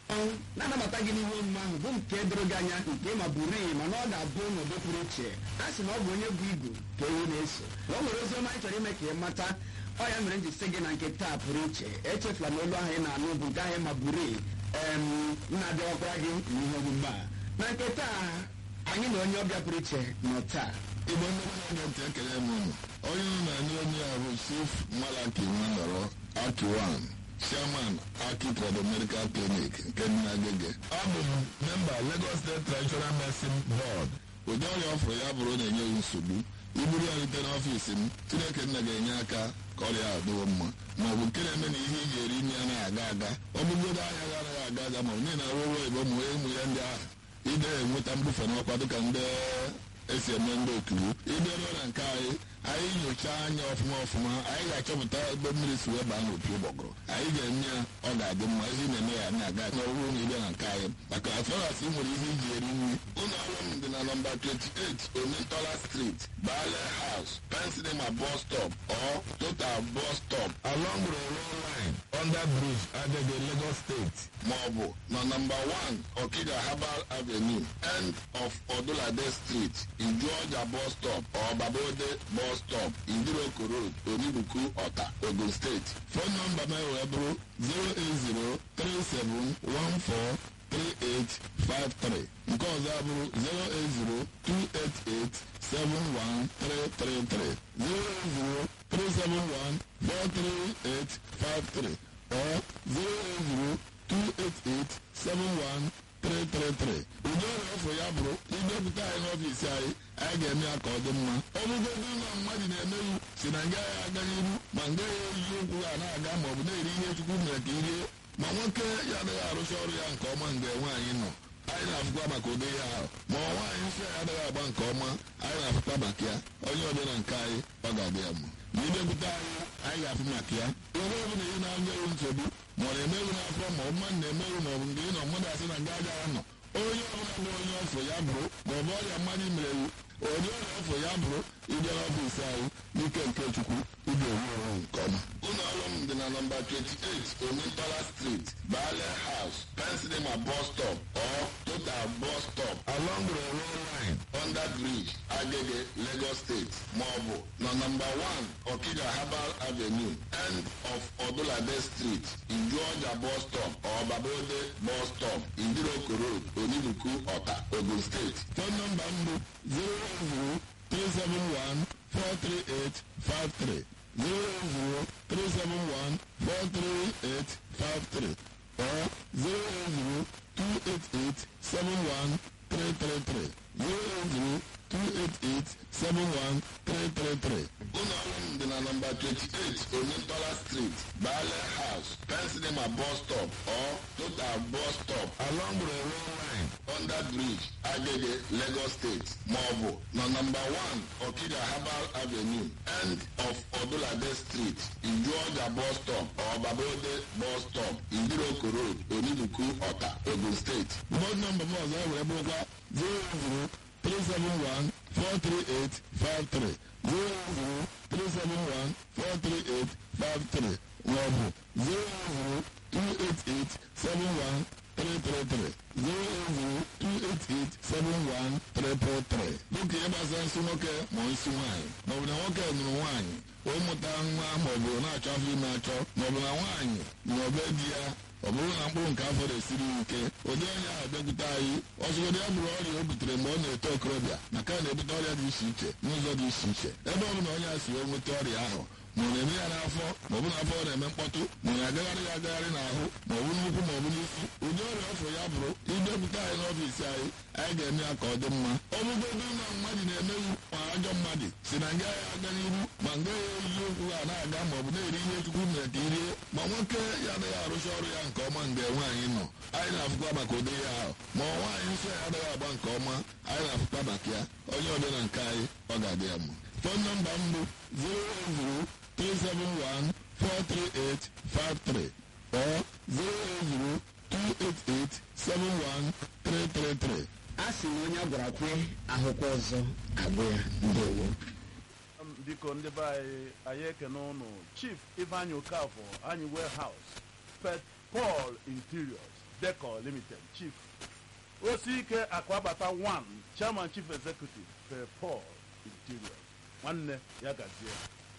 na-anabata gị n'ihe omume ahụ bụ nke doro gị anya nke ma buru iyi mana ọ ga-abụ n'ụdị pụrụ iche a sị na ọ bụ onye bụ igu ka ewu na-eso na o nwere ozi ọma anyị chọrọ ime ka ị mata ọ ya mere m ji sị gị na nke taa pụrụ iche echefula na olu ahụ ị na-anụ bụ nke ahụ ma buru iyi em na-abịawakwara gị n'ihe omume a na nke taa anyị na onye ọbịa pụrụ iche nọ taa igbo ndị na-ege ntị ekele m unu onye unu na-anụ onye a bụ chief malaki nwanọrọ akiwan chairman aki trado medical clinic nke dị na agege abụ m memba lagos state traditional medicine board ụdị ọrịa ọfụrụ ya bụrụ na-enye gị nsogbu iburu ya rute n'ọfiisi m chineke nna ga-enye aka ka ọrịa ahụ dịwo mma ma ọ bụ nke na-eme na ihe iji eri nri anaghị aga aga ọ bụgodo ahịa gị anaghị aga aga ma ọ bụ niile arụ ụlọ igbo mụọ ụmụ ya ndị ahụ ide enweta mbufe n'ọkwa dịka ndị esi eme ndị okiri ịbịa ruo na nke anyị anyị nyochaa anya ọfụma ọfụma anyị ga-achọpụta ebe mmiri si wee baa n'opi ụgbọgụrụ anyị ga-eme ya ọ ga-adị mma ihe ị na-eme ya na-aga n'ọrụ na ịbịa na nke anyị maka afọras ị nwere ihe iji eri nri ụlọ ọrụ m dị na nọmba 28 omentola street bale house pensinema bus stop or total bus stop along railway line under bridge agege lagos state ma ọ bụ na nọmba 1 okija herbal avenue end of odulade street ijuọja bus stop or babode bus stop idiroko road onibuku ọta ogun steeti fon nọmba m wee bụrụ 08037143853 nke ọzọ abụrụ 08028871333 08037143853 or 08028871333 ụdị ọrịa ọfụ ya bụrụ idepụta anyị n'ọfiisi anyị anyị ga-eme ya ka ọ dị mma ọ bụgodị ụlọ mmadụ na-emeghị si na nga ya aga n'iru ma nga ya eji ụkwụ ha na-aga ma ọ bụ na-eri ihe chukwu mere ka irie ma nwoke ya adịghị arụcha ọrụ ya nke ọma mgbe nwaanyị nọ anyị na-afụkwa maka ụdị ya ahụ ma ọ nwaanyị nsọ ya adịghị agba nke ọma anyị na-afụkwa maka ya onye ọbịa nke anyị ọ ga-adị ya mma ma idepụta anyị anyị ga-afụ maka ya ihe ọ bụla ị na-anya ewu nsogbu ma ọ na-emeghị n'afọ ma ọ mmadụ na-emeghị ma ọ bụ mgbe ị nọ mmadụ asị na nga agaghị anọ onye ọbụla bụ onye ọfọ ya bụrụ ma ọ bụ ọrịa mmadụ mere iwu onye ọrịa ọfọ ya bụrụ ịbịa n'ọfịs anyị n'ike nke chukwu ịbịa ewu onwe nke ọma ụlọ ọrụ m dị na nọmba 28 omentola street bale house pensinema bus stop or total bus stop along railway line under bridge agege lagos state ma ọ bụ na nọmba 1 okija herbal avenue end of odulade street ijuọja bus stop or babode bus stop idiroko road onibuku ọta ogun steeti fon nọmba m bụ 08037143853 08037143853 or 08028871333 08028871333 ụlọ ọrụ m dị na nọmba 28 omentola street bale house pensinema bus stop or total bus stop along railway line under bridge agege lagos state ma ọ bụ na nọmba 1 okija herbal avenue end of odulade street ijuọja bus stop or babode bus stop idiroko road onibuku ọta ogun steeti bọd nọmba m ọzọ were bụrụkwa 003714383 003714383 maọbụ 0028871 0028871 dịka ihe gbasara nsị nwoke ma nsị nwaanyị maọbụ na nwoke nụrụ nwaanyị ụmụta nwa maọbụ na-achọ afọ ime achọ maọbụ na nwaanyị na obe di ya ọ bụrụ na mkpụrụ nke afọ na-esiri ike ụdị onye ahụ bịakwute anyị ọzụgodị ya bụrụ ọrịa o butere mgbe ọ na-eto okorobịa maka na na-ebute ọrịa dị iche iche n'ụzọ dị iche iche ebe ọ bụla onye a si wee nweta ọrịa ahụ ma ọ na-eme ya n'afọ ma ọ bụ n'afọ ọ na-eme mkpọtụ ma ọ na-agagharị ya agagharị n'ahụ ma ọ bụ n'ụkwụ ma ọ bụ n'isi ụdị ọrịa ọfụ ya bụrụ idepụta anyị n'ọfiisi anyị anyị ga-eme ya ka ọ dị mma ọ bụgodị na mmadụ na-emeghị ma ajọ mmadụ si na nga ya aga n'iru ma nga ya eji ụkwụ ha na-aga ma ọ bụ na-eri ihe chukwu mere ka irie ma nwoke ya adịghị arụcha ọrụ ya nke ọma mgbe nwaanyị nọ anyị na-afụkwa maka ụdị ya ahụ ma nwaanyị nsọ ya adịghị agba nke ọma anyị na-afụkwa maka ya onye ọbịa na nke anyị ọ ga-adị ya mma fon nọmba m bụ 08037143853 or 08028871333 a sị na onye a gwara kwe ahụkwa ọzọ agwụ ya ndewo biko ndị be anyị anyị ekene ụnụ chief ifeanyị okafọ anyị warehouse pet paul interiors deco limited chief osike akụabata 1 chairman chief executive per paul interior nwanne ya gazie